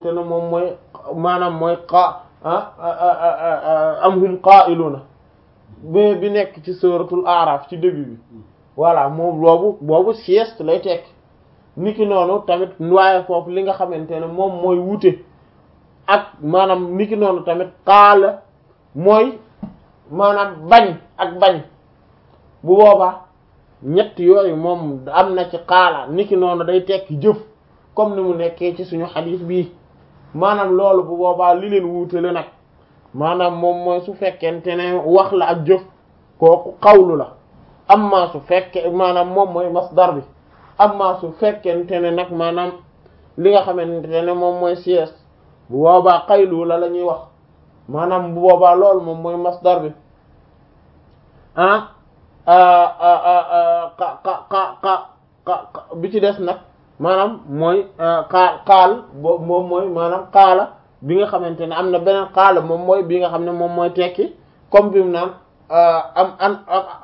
te ne moom mooy maanaam mooy qa am hum qaa'iluna bi bi nekk ci suratul araf ci début bi voilà moom boobu boobu sieste lay tekk niki noonu tamit waaye foofu li nga xamante ne moom mooy wute ak maanaam niki noonu tamit qaala mooy maanaam bañ ak bañ bu boobaa ñett yooyu moom am na ci qaala niki noonu day tekki jëf comme ni mu nekkee ci suñu xadiis bii maanaam loolu bu boobaa li leen wuutale nag maanaam moom mooy su fekkente ne wax la ak jëf kooku xawlu la amma su fekke maanaam moom mooy masdar bi amma su fekkente ne nag maanaam li nga xamante ne moom mooy sieste bu boobaa xaylu la la ñuy wax maanaam bu boobaa loolu moom mooy masdar bi ah ka ka ka ka bi ci des nag maanaam mooy xaal xaal bo moom mooy maanaam xaala bi nga xamante ne am na beneen xaala moom mooy bi nga xam ne moom mooy tekki comme bi mu naan am an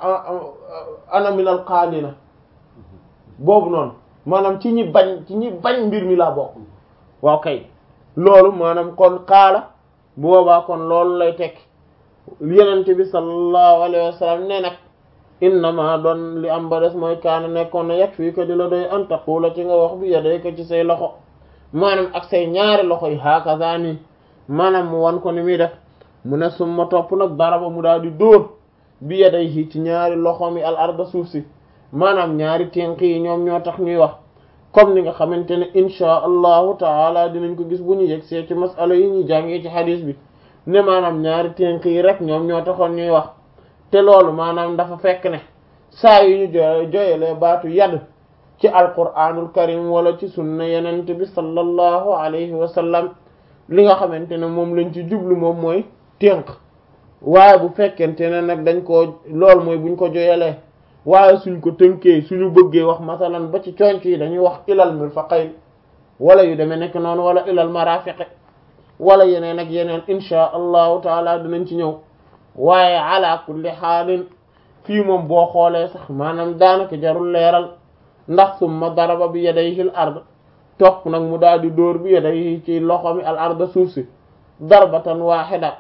ana minal qaanina boobu noonu maanaam ci ñi bañ ci ñi bañ mbir mi laa bokk waaw kay loolu maanaam kon xaala bu boobaa kon loolu lay tekki yenente bi sallallahu alayhi wa sallam ne nag innama doon li am ba des mooy kaana nekkoon na yag fii ko di la doy an taqula ci nga wax bi yaday ko ci say loxo maanaam ak say ñaari loxo yi hakaza nii maanaam mu wan ko ni muy def mu ne summa topp nag daraba mu daal di dóor bi yaday yi ci ñaari loxo mi al arda suuf si maanaam ñaari tenk yi ñoom ñoo tax ñuy wax comme ni nga xamante ne inchaa allahu taala dinañ ko gis bu ñu yegg see ci masala yi ñuy jàngee ci hadis bi ne maanaam ñaari tenk yi rek ñoom ñoo taxoon ñuy wax te loolu maanaam dafa fekk ne saa yu ñu joye joyelee baatu yadd ci alquraanul karim wala ci sunna yenente bi sallallahu alayhi wa sallam li nga xamante ne moom lañ ci jublu moom mooy tënk waaye bu fekkente ne nag dañ koo loolu mooy buñ ko joyelee waaye suñ ko tënkee suñu bëggee wax masalan ba ci conc yi dañuy wax ilal mirfaqayn wala yu demee nekk noonu wala ilal marafiqi wala yeneen ak yeneen inchaa allahu taala dinañ ci ñëw waaye ala kulli xaalin fii moom boo xoolee sax maanaam daanaka jarul leeral ndax summa daraba bi yadayhi al ard topp nag mu daal di dóor bi yadayhi ci loxo mi al arda suuf si darbatan waaxida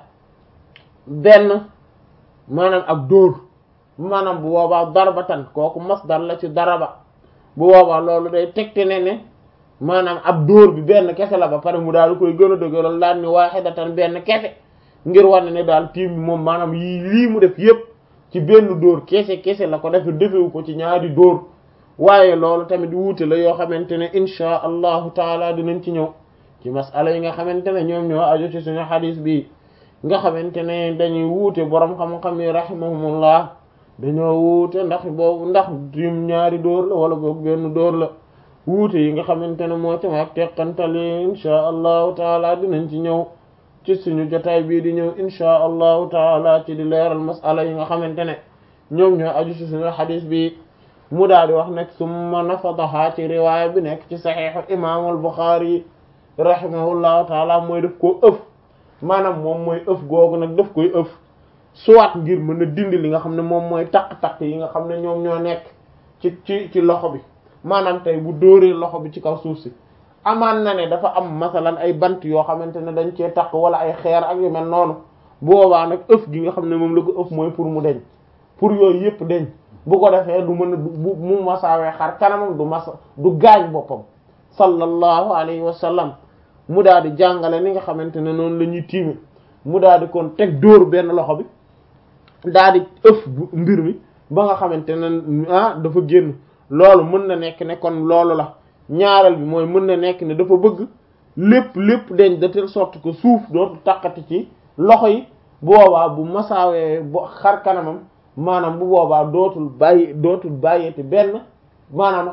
benn maanaam ak dóor maanaam bu boobaa darbatan kooku masdar la ci daraba bu boobaa loolu day tegte ne ne maanaam ab dóor bi benn kese la ba pare mu daal di koy gën a dëgëral daal ni waaxidatan benn kese ngir wane ne daal tiim bi moom maanaam yii lii mu def yépp ci benn dóor kese kese la ko def defewu ko ci ñaari dóor waaye loolu tamit wuute la yoo xamante ne inchaa allahu taala dinañ ci ñëw ci masala yi nga xamante ne ñoom ñoo aju ci suñu xadis bi nga xamante ne dañuy wuute boroom xam-xam yi rahimahumullah dañoo wuute ndax boobu ndax tiim ñaari dóor la wala boog benn dóor la wuute yi nga xamante ne moo ci mag teqantali inchaa allahu taala dinañ ci ñëw ci suñu jotaay bii di ñëw inchaa allahu taala ci di leeral masala yi nga xamante ne ñoom ñoo aju ci suñu xadis bi mu daal di wax nag summa nafadaha ci riwaaya bi nekk ci saxiixu imaamul Buxaari rahimahullahu taala mooy daf koo ëf maanaam moom mooy ëf googu nag daf koy ëf soit ngir mën a dindi li nga xam ne moom mooy taq-taq yi nga xam ne ñoom ñoo nekk ci ci ci loxo bi maanaam tey bu dóoree loxo bi ci kaw suuf si amaan na ne dafa am masalan ay bant yoo xamante ne dañ cee taq wala ay xeer ak yu mel noonu boobaa nag ëf gi nga xam ne moom la ko ëf mooy pour mu deñ pour yooyu yëpp deñ bu ko defee du mën a du mu masaawee xar kanamam du masa du gaañ boppam sallallahu alayhi wa sallam mu daal di jàngale ni nga xamante ne noonu la ñuy tiime mu daal di kon teg dóor benn loxo bi daal di ëf mbir mi ba nga xamante ne ah dafa génn loolu mën na nekk ne kon loolu la ñaareel bi mooy mën na nekk ne dafa bëgg lépp lépp deñ de telle sorte que suuf dootu taqati ci loxo yi boobaa bu masaawee bo xar kanamam maanaam bu boobaa dootul bàyyi dootul bàyyeeti benn maanaam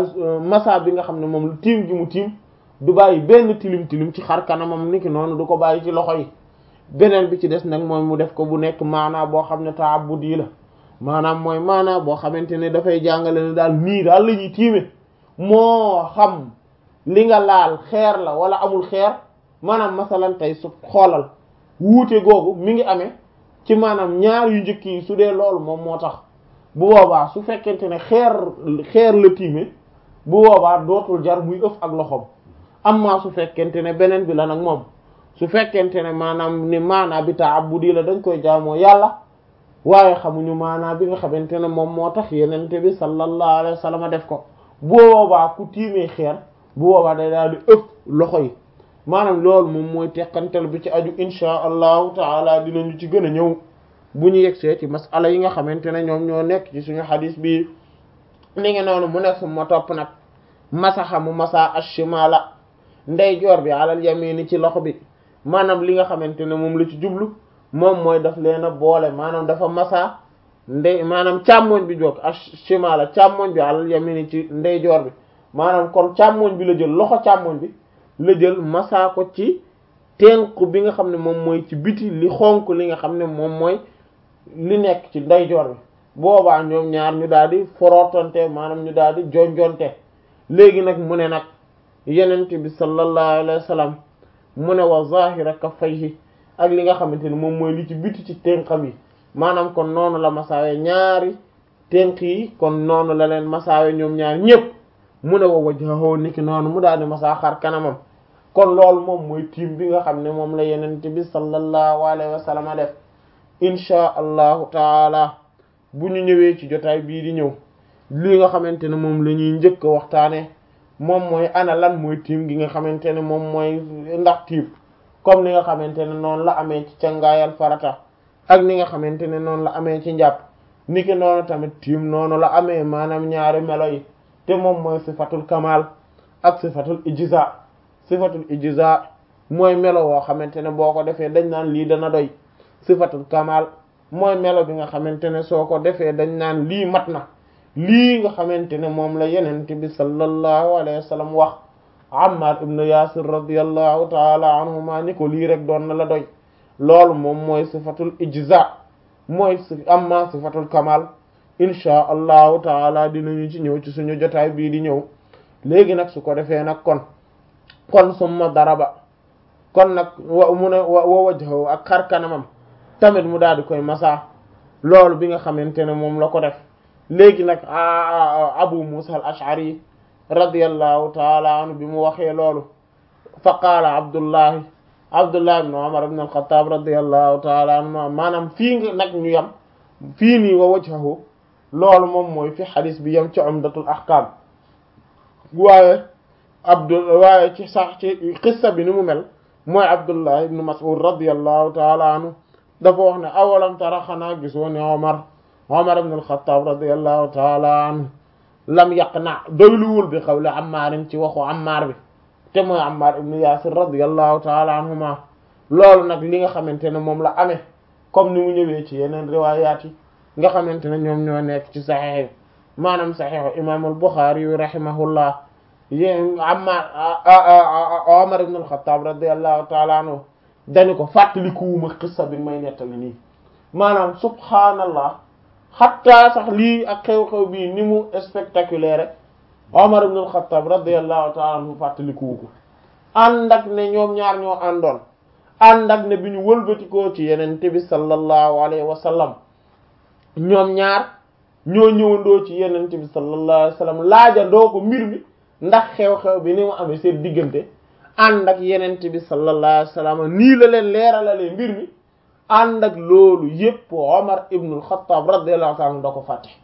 masa bi nga xam ne moom tiim gi mu tiim du bàyyi benn tilim tilim ci xar kanamam niki noonu du ko bàyyi ci loxo yi beneen bi ci des nag mooy mu def ko bu nekk maanaa boo xam ne ta'abbudi la maanaam mooy maanaa boo xamante ne dafay jàngale ne daal nii daal la ñuy tiime moo xam li nga laal xeer la wala amul xeer maanaam masalan tey su xoolal wuute googu mi ngi amee ci maanaam ñaar yu njëkk yi su dee loolu moom moo tax bu boobaa su fekkente ne xeer xeer la tiime bu boobaa dootul jar muy ëf ak loxoom amma su fekkente ne beneen bi la nag moom su fekkente ne maanaam ni maanaa bi ta'abbudi la dañ koy jaamoo yàlla waaye xamuñu maanaa bi nga xamante ne moom moo tax yenente bi sallallahu alayhi wa sallam def ko bu boobaa ku tiimee xeer bu boobaa day daal di ëpp loxo yi maanaam loolu moom mooy teqantal bi ci aju insha allahu taala dinañu ci gën a ñëw bu ñu yegsee ci masala yi nga xamante ne ñoom ñoo nekk ci suñu xadis bi ni ngi noonu mu nekk su ma topp nag masaxa mu masa ashimala ndeyjoor bi alal yamini ci loxo bi maanaam li nga xamante ne moom la ci jublu moom mooy daf leen a boole maanaam dafa masa ndey maanaam càmmoñ bi joog ashimala càmmoñ bi alal yamini ci ndeyjoor bi maanaam kon càmmoñ bi la jël loxo càmmoñ bi la jël masa ko ci tenku bi nga xam ne moom mooy ci biti li xonk li nga xam ne moom mooy li nekk ci ndeyjoor bi boobaa ñoom ñaar ñu daal di forotante maanaam ñu daal di jonjonte léegi nag mu ne nag yenent bi sallallahu alayhi wa sallam mu ne wa zahira kaffayhi ak li nga xamante ne moom mooy li ci biti ci tenqam yi maanaam kon noonu la masaawe ñaari tenq yi kon noonu la leen masaawe ñoom ñaar ñépp mu ne wa wajhahu niki noonu mu daal di masaa xar kanamam kon loolu moom mooy tiim bi nga xam ne moom la yenent bi sallallahu alayhi wa sallam def inchaa allahu taala bu ñu ñëwee ci jotaay bii di ñëw li nga xamante ne moom la ñuy njëkk a waxtaane moom mooy ana lan mooy tiim gi nga xamante ne moom mooy ndax tiim comme ni nga xamante ne noonu la amee ci cangaayal farata ak ni nga xamante ne noonu la amee ci njàpp niki noonu tamit tiim noonu la amee maanaam ñaari melo yi te moom mooy sifatul kamal ak sifatul ijza sifatul ijza mooy melo woo xamante ne boo ko defee dañ naan lii dana doy sifatul kamal mooy melo bi nga xamante ne soo ko defee dañ naan lii mat na lii nga xamante ne moom la yenent bi sallallahu alayhi wa sallam wax Ammar ibn Yasir radiyallahu taala anhuma ni ko lii rek doon na la doy loolu moom mooy sifatul ijza mooy si amma sifatul kamal inchaa allahu taala dinañu ci ñëw ci suñu jotaay bii di ñëw léegi nag su ko defee nag kon kon summa daraba kon nag wa mu ne wa wajhahu ak xar kanamam tamit mu daal di koy masa loolu bi nga xamante ne moom la ko def léegi nag abu musa al ash'ari radiyallahu taala anhu bi mu waxee loolu fa qaala abdullahi abdullah ibn umar ibn al-khattab radiyallahu taala anhu maanaam fii nga nag ñu yam fii nii wa wajhahu loolu moom mooy fi xadis bi yam ci umdatul ahkam waaye abdul waaye ci sax ci xissa bi ni mu mel mooy abdullah ibn mas'ud radiyallahu taala anhu dafa wax ne awalam tara xanaa gisoo ne omar omar ibn al-khattab radiyallahu taala anhu lam yaqna doyluwul bi xawle ammaarin ci waxu ammaar bi te mooy ammaar ibn yasir radiyallahu taala anhuma loolu nag li nga xamante ne moom la amee comme ni mu ñëwee ci yeneen riwaayaat yi nga xamante ne ñoom ñoo nekk ci saxiix maanaam saxiixu imam al-Bukhari yu rahimahullah yéen Ammar Omar ibn al-Khattab radiyallahu ta'ala anhu dañu ko fàttalikuwuma xissa bi may nettali nii maanaam subhaanallah xatta sax lii ak xew-xew bii ni mu spectaculaire Omar ibn al-Khattab radiyallahu ta'ala anhu fàttalikuwu ko ànd ak ne ñoom ñaar ñoo àndoon ànd ak ne bi ñu wëlbatikoo ci yeneen bi sallallahu alayhi wa sallam ñoom ñaar ñoo ñëwandoo ci yeneen bi sallallahu alayhi wa sallam laajandoo ko mbir mi ndax xew-xew bi ni mu amee seen diggante ànd ak yeneen bi sallallahu alayhi wa sallam nii la leen leeralalee mbir mi ànd ak loolu yépp Omar ibn al-Khattab radiyallahu ta'ala da ko fàtte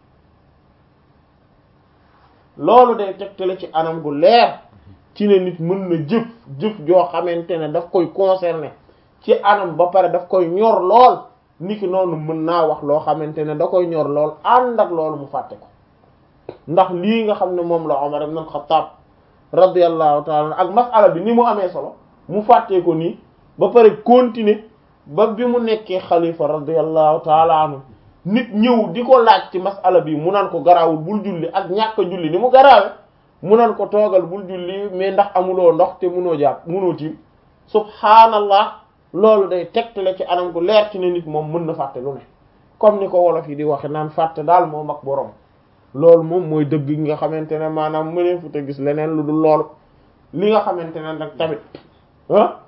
loolu day tegtale ci anam gu leer ci ne nit mën na jëf jëf joo xamante ne daf koy concerner ci anam ba pare daf koy ñor lool niki noonu mën naa wax loo xamante ne da koy ñor lool ànd ak loolu mu fàtte ko ndax lii nga xam ne moom la Umar ibn al-Khattab radiyallahu ta'ala ak mas'ala bi ni mu amee solo mu fàttee ko nii ba pare continuer ba bi mu nekkee xalifa radiyallahu ta'ala anhu nit ñëw di ko laaj ci mas'ala bi mu naan ko garaawul bul julli ak ñàkk a julli ni mu garaawe mu naan ko toogal bul julli mais ndax amuloo ndox te munoo jàpp munoo tiim subhaanallah loolu day tegtale ci anam gu leer ci ne nit moom mën na fàtte lu ne comme ni ko wolof yi di waxe naan fàtte daal moom ak borom loolu moom mooy dëgg gi nga xamante ne maanaam mënee fu te gis leneen lu dul loolu li nga xamante ne nag tamit ah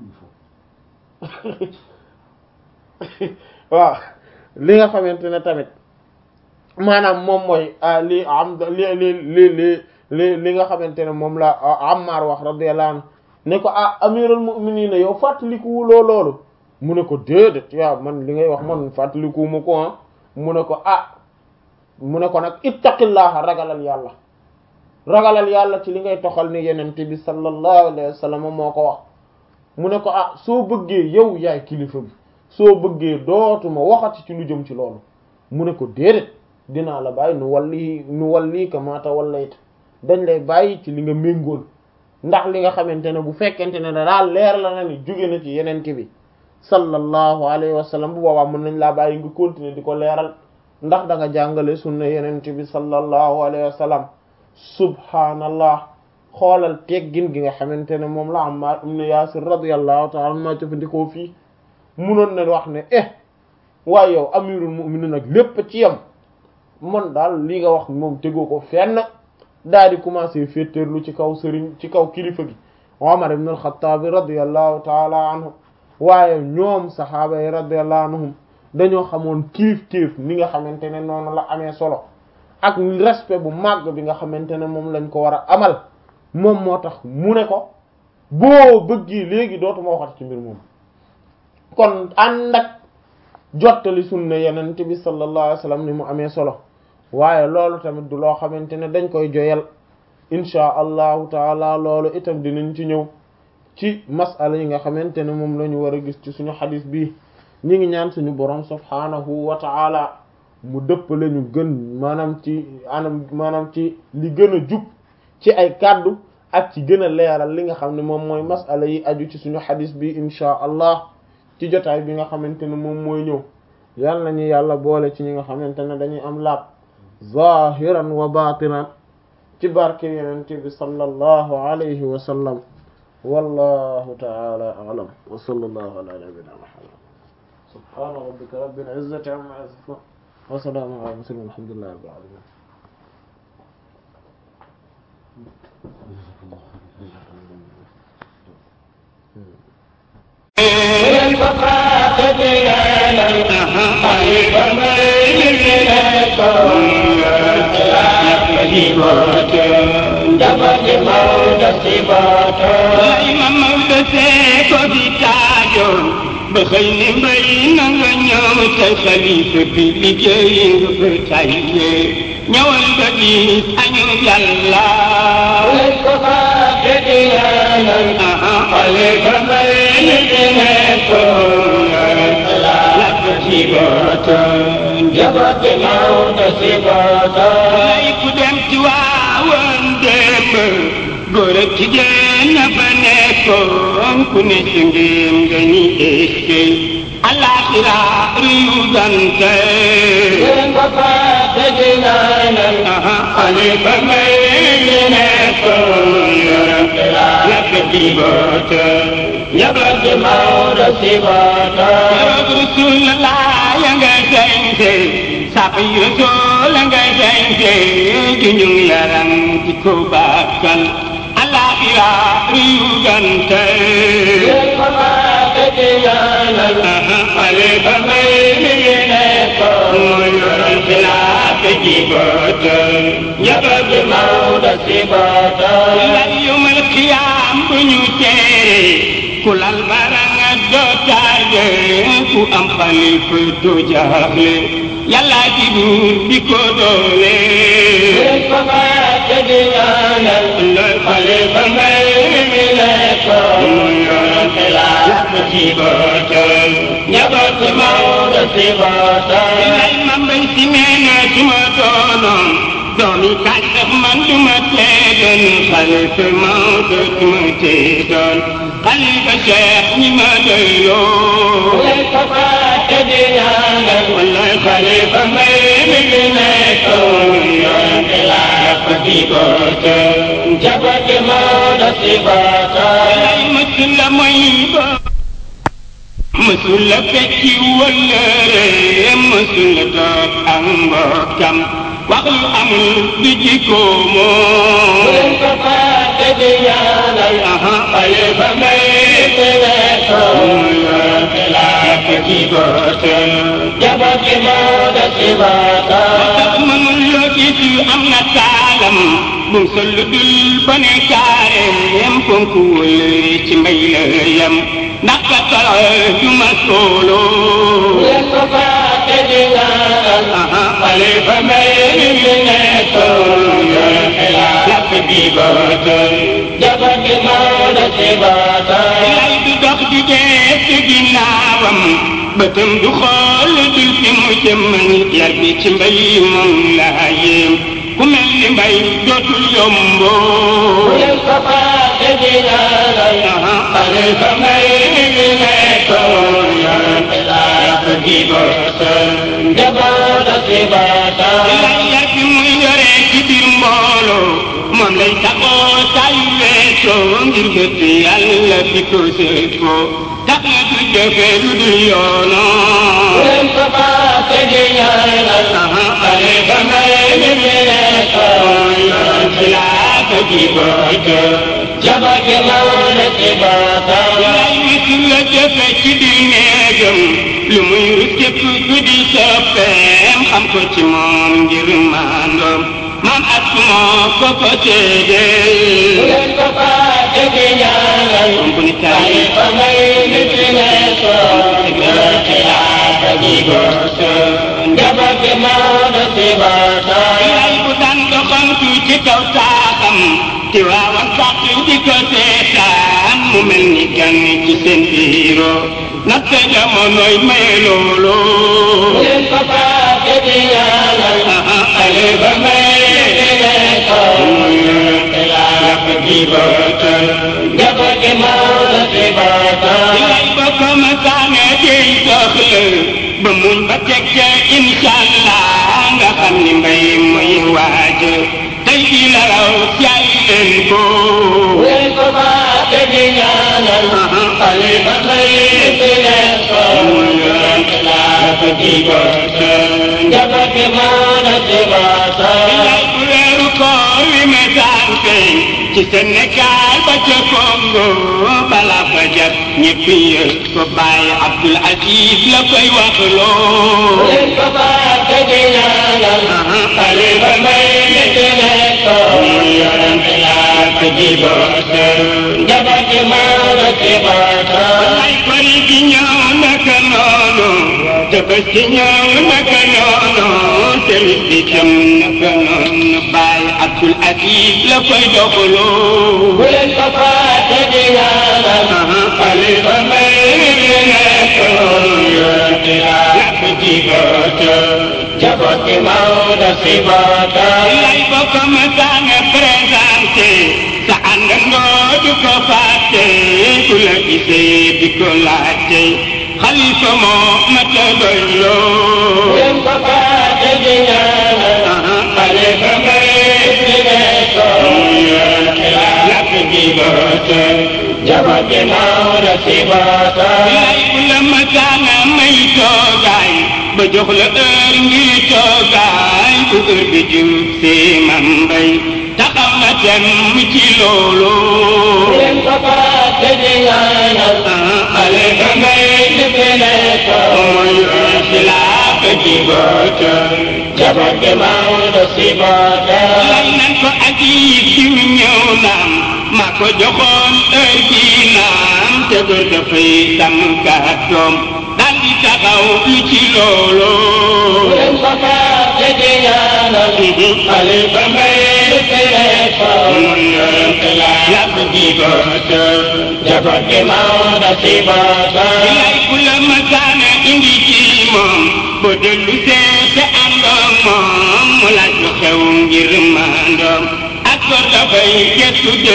waaw li nga xamante ne tamit maanaam moom mooy li am li li li li li li nga xamante ne moom la Ammar wax radiyallahu anhu ne ko ah amirul mu'minin yow fàttalikuwuloo loolu mu ne ko déedéet waaw man li ngay wax man fàttalikuwuma ko ah mu ne ko ah mu ne ko nag ittaqillaha ragalal yàlla ragalal yàlla ci li ngay toxal ni yenente bi sallallahu alayhi wa sallam moo ko wax mu ne ko ah soo bëggee yow yaay kilifa bi soo bëggee dootuma waxati ci lu jëm ci loolu mu ne ko déedéet dinaa la bàyyi nu walli nu walli ka maata wallayta dañ lay bàyyi ci li nga méngool ndax li nga xamante ne bu fekkente ne daal leer la na ni jóge na ci yenente bi sallallahu alayhi wa sallam bu boobaa mën nañ laa bàyyi nga continuer di ko leeral ndax da nga jàngale sunna yenente bi sallallahu alayhi wa sallam subhaanallah xoolal teggin gi nga xamante ne moom la Ammar ibn Yaasir radiyallahu ta'ala anhu ma jëfandikoo fii munoon na wax ne eh waaye yow amirul mu'minin nag lépp ci yam man daal li nga wax moom tegoo ko fenn daal di commencer féeteerlu ci kaw sëriñ ci kaw kilifa gi Umar ibn al-Khattab radiyallahu ta'ala anhu waaye ñoom saxaaba yi radiyallahu anhum dañoo xamoon kiif kiif ni nga xamante ne noonu la amee solo ak respect bu màgg bi nga xamante ne moom lañ ko war a amal moom moo tax mu ne ko boo bëggee léegi dootuma waxat ci mbir moom kon ànd ak jottali sunna yenente bi sallallahu alayhi wasallam ni mu amee solo waaye loolu tamit du loo xamante ne dañ koy joyal inchaa allahu taala loolu itam dinañ ci ñëw ci masala yi nga xamante ne moom la ñu war a gis ci suñu xadis bii ñi ngi ñaan suñu borom subhaanahu wa taala mu dëppale ñu gën maanaam ci anam maanaam ci li gën a jub ci ay kàddu ak ci gën a leeral li nga xam ne moom mooy masala yi aju ci suñu xadis bi inchaa allah ci jotaay bi nga xamante ne moom mooy ñëw yal nañu yàlla boole ci ñi nga xamante ne dañuy am laab zahiran wa batinan ci barke yenente bi sallallahu alayhi wa sallam wallahu ta'ala a'lam wa sallallahu ala nabiyyina muhammad subhana rabbika rabbil izzati amma yasifun wa salamun ala mursalin walhamdulillahi rabbil alamin ba xëy ni mbay na nga ñëw sa xalifa bi liggéey nga fa tàyyee ñëwal ba diis añu yàlla leen ko fàtte di ñaanal xalifa mbay ni fi nekkoon lakk ci bootam jabooti Maodo si bootam lay ku dem ci waawoon démb góor ak jigéen na ba nekkoon ku ne ci ngéem nga ni éske alaxira riyu dante leen ko fàtte di ñaanal xalifa mbay ni fi nekkoon lakk ci bootam jabooti Maodo si bootam Yarab Rasulullah ya nga sañse sax yi Rasul nga sañse ju ñu yaram ci ko bakkal alaxira riyu dante leen ko fàtte di ñaanal xalifa mbay ni fi nekkoon xilaaf ji bootal jabooti Maodo si bootam lal yawmal qiyaam bu ñu teere ku lal baranga doo taaje ku am xalifa doo jaaxle yàlla ci buur bi ko doole leen ko fàtte di ñaanal xalifa mbay mi fi nekkoon yàpp ci bootal jabooti Maodo si bootam lay ma mbay si meena suma doonoon doomi kañ sax man duma tee doon xalifa Maodo duma tee doon xalifa Cheikh ñi ma doyloo leen ko fàtte di ñaanal wallaay xalifa mbay mi fi nekkoon yàpp ci bootal jabooti Maodo si bootam lay mësul la mooy bo mësul la fekki wëllëre mësul la doot ak mbokkam wax lu amul di jikko moom leen ko fàtte di ñaanal xalifa mbay mi fi nekkoon yàpp ci bootal jabooti Maodo si bootam tax mënul loo gis am na kaalam bum sol lu dul ba ne caareem fonkuwul ci mbay la yem ndax ka tala ju ma sooloo leen ko fàtte di ñaanal xalifa mbay mi nekkoon yor xilaaf gi bootal jabar gi Maodo si bootal lay du dox di dee ci ginnaawam bëtam du xool dul fi mu jëm yar bi ci mbay moom laa yéem ku mel ni mbay dootul yomboo leen ko fàtte di ñaanal xalifa mbay mi nekkoon yor xilaaf gi bootal jabar si bootal lay yar bi muy yore ci biir mbooloo moom lay taxoo saa yu weesoo ngir bëtt yàlla fi ko seetoo tax na du jëfe lu dul yoonoo leen ko fàtte di ñaanal xalifa mbay mi nekkoon yor xilaaf gi bootal jabar gi Maodo si bootal lay wisu la jëfe ci biir néegam lu muy rus képp ku di soppeem xam ko ci moom ngir maandoom maam ak moo ko ko seedee leen ko fàtte di ñaanal bu ni taay xalifa mbay mi fi nekkoon yor xilaaf gi bootal jabar gi Maodo si bootal lay bu daan doxantu ci kaw saaxam ci waawan sax di ko seetaan mu mel ni gan ci seen biiroo natte jamonoy may looloo leen ko fàtte di ñaanal xalifa mbay mi fi nekkoon yor xilaaf gi bootal jabar gi Maodo si bootal lay ba ko ma saane dey soxla ba muñ ba teg ca incha allah nga xam ni mbay muy waaj tey di la raw jaay leen ko leen ko fàtte di ñaanal xalifa mbay mi fi nekkoon yor xilaaf gi bootal jabar gi Maodo si bootal lay bu weeru koor wi ma saan feeñ ci Sénégal ba ca Congo bala fa jat ñëpp yëg ko bàyyi Abdul Aziz la koy wax loo leen ko fàtte di ñaanal xalifa mbay mi fi nekkoon yor xilaaf gi bootal jabar gi Maodo si bootal lay kori gi ñëw naka noonu tëbës gi ñëw naka noonu tamit bi tam naka noonu bàyyi Abdul Aziz la koy doxaloo bu leen ko fàtte di ñaanal xalifa mbay mi fi nekkoon yor xilaaf gi bootal jabar gi Maodo si bootal lay bokk ma saana présenté sa àndandoo du ko fàtte ku la gisee di ko laajte xalifa moo ma ta bu doyloo leen ko fàtte di ñaanal xalifa mbay mi fi nekkoon yor xilaaf gi bootal jabar gi Maodo si bootal lay bu la ma saana may toogaay ba jox la heure ngir toogaay bu heure bi jub see man mbay taxaw na tem ci loolu bu leen ko fàtte di ñaanal xalifa mbay mi fi nekkoon yor xilaaf gi bootal jabar gi Maodo si bootal lay nan ko aji diw ñëw naam maa ko joxoon heure bi naam te góor dafay sàmm kàddoom daal di taxaw lu ci loolu bu leen ko fàtte di ñaanal xalifa mbay mi fi nekkoon yor xilaaf gi bootal jabar gi Maodo si bootal lay bu la masaana indi ci moom boo dellu seete àndoom moom mu laaj lu xew ngir maandoom ak góor dafay gestu bu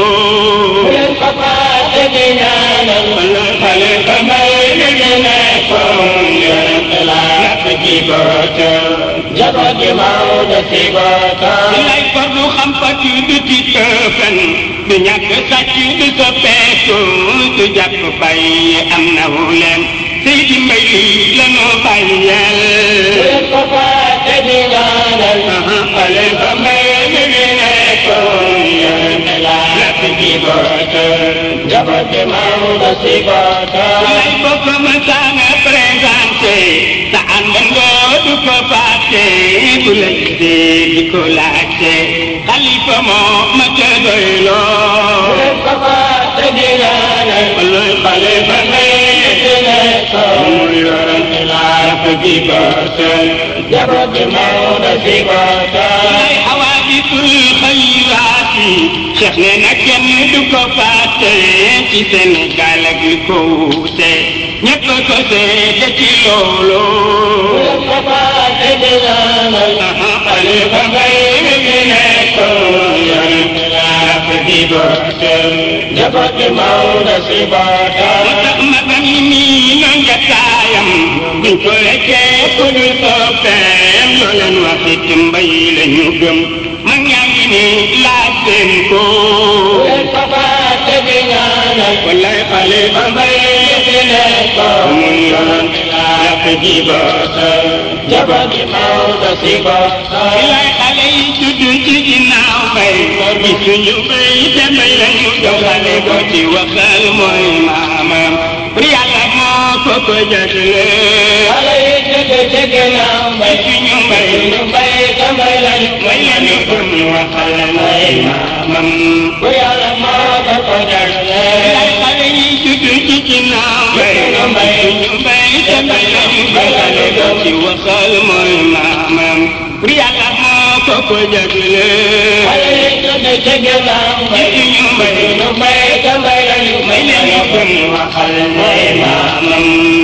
démboo leen ko fàtte di ñaanal xalifa mbay mi fi nekkoon yor xilaaf gi bootal jabar gi Maodo si bootal lay for du xam pati du ci tëfan du ñàkk sàcc du soppeeku du jàpp bàyyi am na wu leen Seydi Mbay lii la nu bàyyeel bu leen ko fàtte di ñaanal xalifa mbay mi fi nekkoon yor xilaaf gi bootal jabar gi Maodo si bootal lay bokk ma saana présenté sa àndandoo du ko fàtte fàtte bu la gisee di ko laajte xalifa moo ma ca doy loo wallay xalifa ngay mu yoroon xilaafa gi bootal lay xawaabisul xayraati cheikh ne na kenn du ko fàtte ci Sénégal ak li ko wuute ñëpp ko seede ci loolu xalifa ngay mi nekkoon yoroon xilaafa gi bootal moo tax magam yi nii noon jataayam buñ ko lekkee ku dul soppeem loo leen wax it mbay la ñu gëm mag ñaa ngi nii laaj seen ko wallaay xalifa mbay fi nekkoon mu yoroon yàq ji bootal bilaay xale yi judd ci ginnaaw mbay gisuñu mbay te mbay la ñu gëm xale ko ci waxal mooy maamam pour yàlla moo ko ko jagle gisuñu mbay mbay la ñu gëm waxal mooy maamam bilaay xale yi judd ci ginnaaw mbay gisuñu mbay te mbay la ñu gëm xale ko ci waxal mooy maamam pour yàlla moo ko ko jagle gisuñu mbay mbay la ñu gëm waxal mooy maamam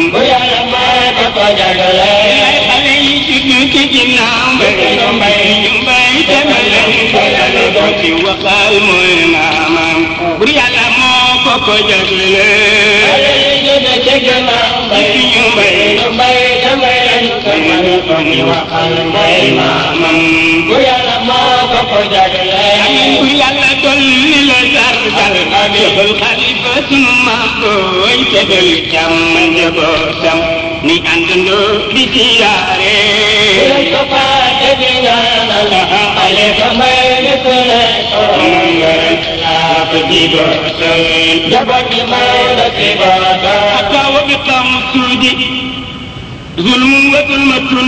ay xale yi juddu ci ginnaaw mbay mbay ñu mbay te mbay la ñu bëggal ko ci waxal mooy maamam bur yàlla moo ko ko jagle ñu mbay ñu waxal mooy maamam amiin bur yàlla dolli la sargal defal xalifa sunu maam booy te dolli jàmm njabootam ni àndandoo di siyaare حتى وبقى مسودي ظلم وظلمة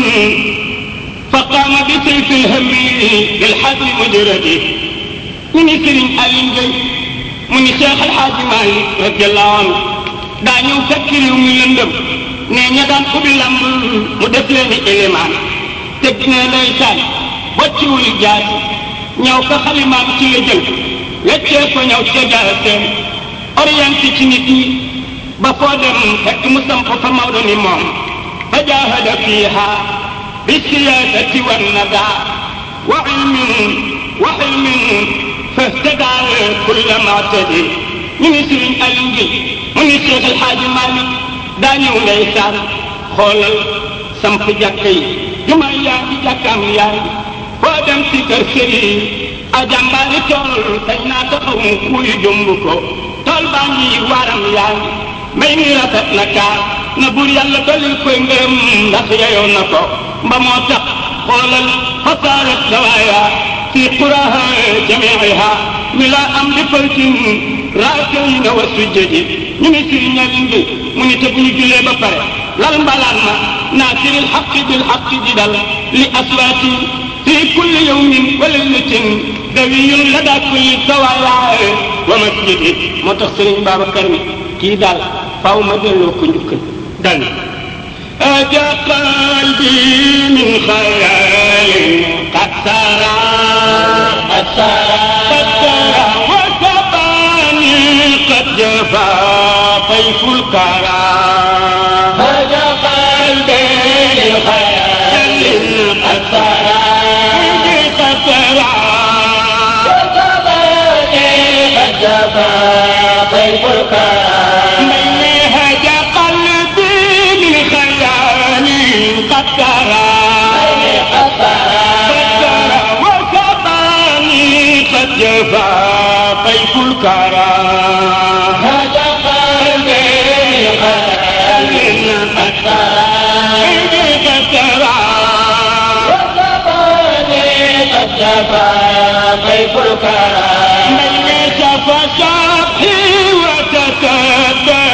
فقام بسيف الهم بالحد مجرد من سرين ألين جي من شيخ الحاج مالك رضي الله عنه daa ñëw fekk réew mi lëndëm ne ña daan ubbi lamb mu def leen i élément teg ne lay saan bocciwul jaasi ñëw ko xalimaam ci la jël weccee ko ñëw ca jaaseem orienté ci nit ñi ba foo dem fekk mu samp fa Maodo ni moom fa jaahada fiiha bi siyaasati wa nada wa ilmin wa xilmin fahtadaa kulla maatadi ñu ngi sëriñ Aliou Guèye mu ngi Cheikh El Hadj Malick daa ñëw ndeysaan xoolal samp jàkka yi juma yaa ngi jàkkaam yaa ngi foo dem si kër sëriñ a jàmbaari tool sañ naa taxaw mu kuy jumb ko tool baa ngi waaram yaa ngi mbay mi rafet na kaar na buur yàlla dolil koy ngërëm ndax yeyoo na ko mba moo tax xoolal xasaarat dawaaya fi quraha jamiiha mi la am di faltin raakayna wa sujjadi ñu ngi si ñalin bi mu ni te bu ñu jullee ba pare lal mbalaan ma naasiril xaqi bil xaqi di dal li aswaati fi kulli yawmin wa laylatin dawiyun lada kulli sawaaya wa masjidi moo tax sëriñ Babacar ni kii daal faaw ma delloo ko njukkal dal أجا قلبي من خيال قد سرى قد سرى قد سرى وكباني قد جفا طيف الكرى أجا قلبي من خيال قد سرى قد سرى وكباني قد جفا طيف الكرى من هجا قلبي من خيالي قد سرى قد سرى وكباني قد جفا طيف الكرى هجا قلبي من خيالي قد سرى قد سرى وكباني قد جفا طيف الكرى من شفى شافي وتتبه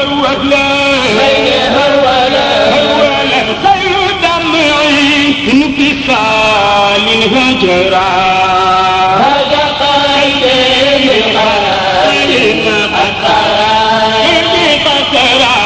هرولا هرولا هرولا خير دمعي ترى هذا قلبي بالخير قد كيف ترى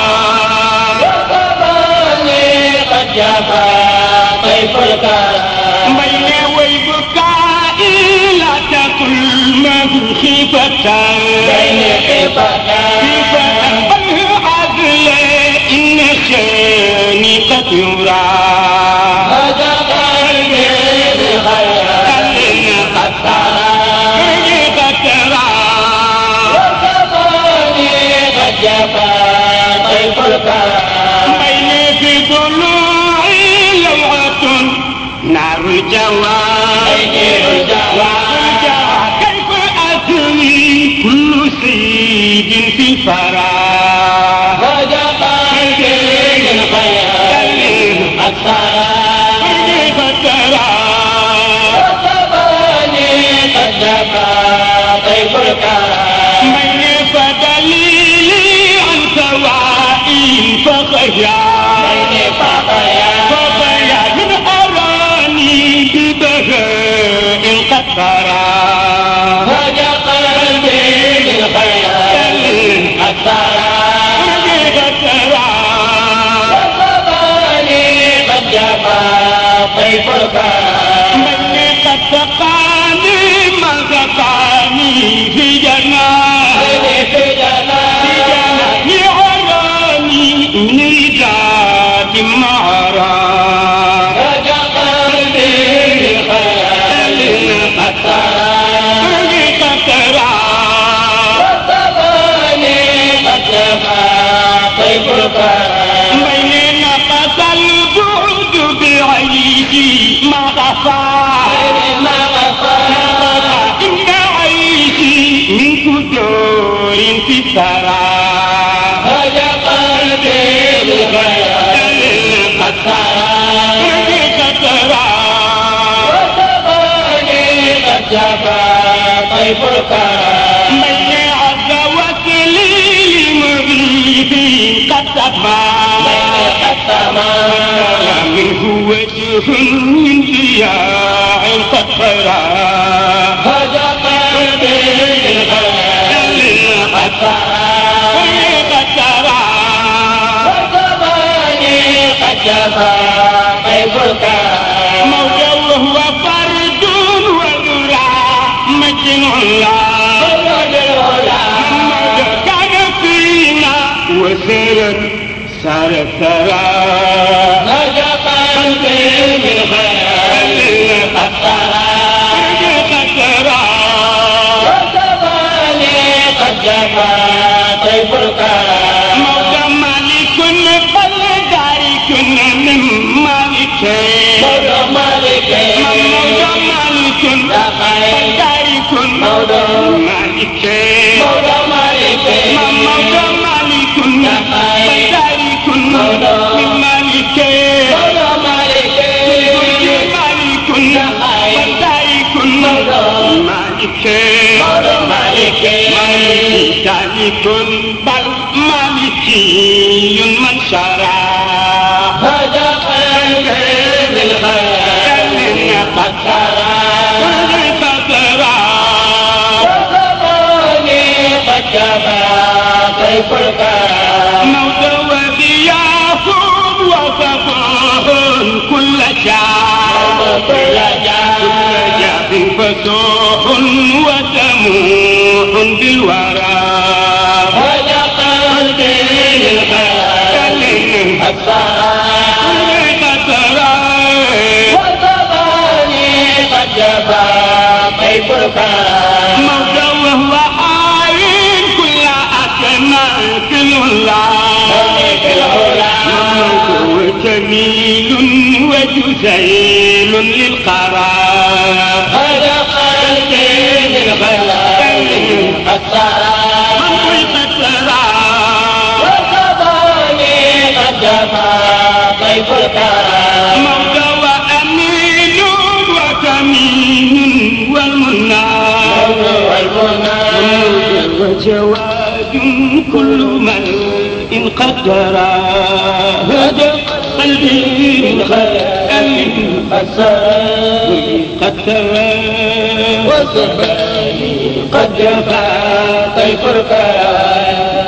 وكفاني قد جفا طيف الكرم بين وبكائي لا تقل من خيفة بين خفتان خيفة بل عدل إن شاني قد يرى هذا قلبي بالخير قد كيف ترى وكفاني قد جفا طيف الكرم بين في ضلوعي لوعة نار الجوار بين الجوار كيف أثني كل سيد في فرح هذا قلبي بالخير قد كيف ترى وكفاني قد جفا طيف الكرم من فدليلي عن سوائي فخيا بين فقيا فخيا من أراني ببهاء قد ترى هذا قلبي بالخير قد كيف ترى وكفاني قد جفا طيف الكرم من قد سقاني ما سقاني في جنات في جنان يعراني نجات معرى هذا قلبي بالخير قد كيف ترى وكفاني قد جفا طيف الكرم بين نقص البعد بعيشي ما غفى ما غفا إن عيشي من كدور في الثرى هذا قلبي بالخير قد كيف ترى وكفاني قد جفا طيف الكرم من عز وسلي لمغيبي قد تفى قد تمام منه وجه من ضياع قد فرى هذا قلبي بالخير قد كيف ترى وكفاني قد جفا طيف الكرم موجه وهو فرد وذرى مجن الله فرد الهدى موجه كان فينا وسرت صار ثرى هذا قلبي بالخير قد كيف ترى وكفاني قد جفا طيف الكرم موجه مالك بل دارك من مالك مولى مالك موجه مالك يا خير دارك مولى مالك مولى مالك موجه مالك دارك من مالك مولى مالك مالك ودارك مالك مولى مالك ذلك بل مالكي من شرع هذا قلبي بالخير قد سرى كيف ترى وكفاني قد جفا طيف الكرم موت وضياف وصفاه كل شعب كل جاه كل جاب فسوح وسموح بالورى هذا قلبي بالخير قد سرى كيف ترى وكفاني قد جفا طيف الكرم موت وهو عاين كل أسماء الله ملك العلا وجميل وجزيل للقرار هذا قلبي بالخير قد سرى من ترى وكفاني قد جفا طيف الكرم موت وأمين وكمين والمنى والمنى وجواد كل من إن قدر هدى قلبي من خيال قد سرى قد سوى والزمان قد جفا طيف الكيان